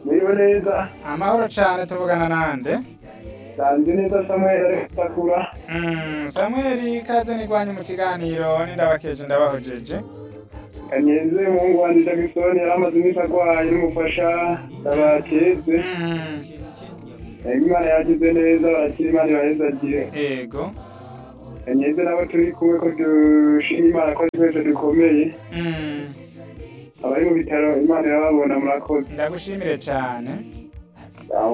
amerewe neza amahoro cyane tuvugana nande nsanzwe neza samuel ari gutakura Mm, samweli ikaze nigwanyu mu kiganiro nindabakeje ndabahojeje kanyeze umuhungu wanjye jagisoni yari amaze iminsi arwaye n'umufasha ndabakeze Mm, imana yagize neza barakira imana ibahezagire yego kanyeze nabo turi kumwe ko dushima imana ko ari twese dukomeye Mm, abari mu bitaro imana irababona murakoze ndagushimire cyane